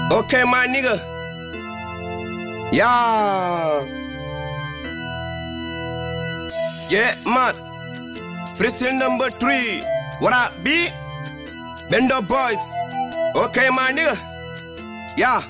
Okay, my nigga. Yeah. Yeah, man. Freestyle number three. What up, B? Bendo boys. Okay, my nigga. Yeah.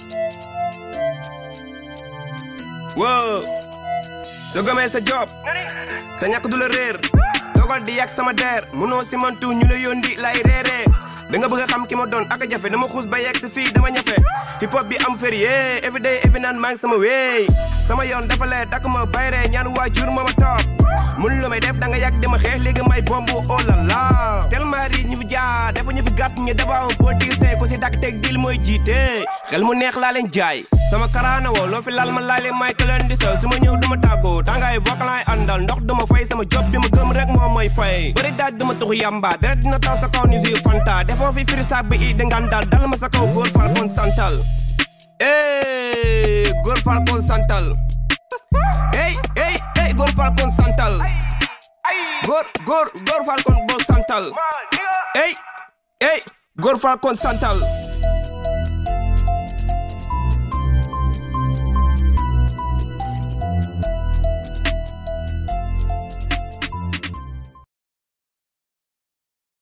Whoa. soo gëmee sa job sa ñàkk du la réer toogal di yàgg sama der munoo si mantu ñu la yóndi lay reeree da nga bëgg a xam ki ma doon ak a jafe dama xuus ba yegg si fii dama ñafe hip hop bi am feri yee every day every naan maa ngi sama wéy sama yoon dafa lee takk ma bayree ñaan waajur ma ma toog mun lu may def da nga yàgg di ma xeex léegi may bombu oh la la tellement ri ñu fi jaar dafa ñu fi gàtt ñu daba un politicien ku si dakk teg dil mooy jiite xel mu neex laa leen jaay sama karaana woo loo fi laal ma laale may ka leen di sol su ma ñëw duma tàggoo tàngaay vocal laay àndal ndox duma fay sama job bi ma gëm rek moom mooy fay bëri daaj duma tuxu yamba deret dina taw sa kaw ni si fanta defoo fi firi saak bi i di ngandal dal ma sa kaw góor fal kon santal ey góor fal kon santal ey ey ey góor fal kon santal góor góor góor fal kon bol santal ey ey góor fal kon santal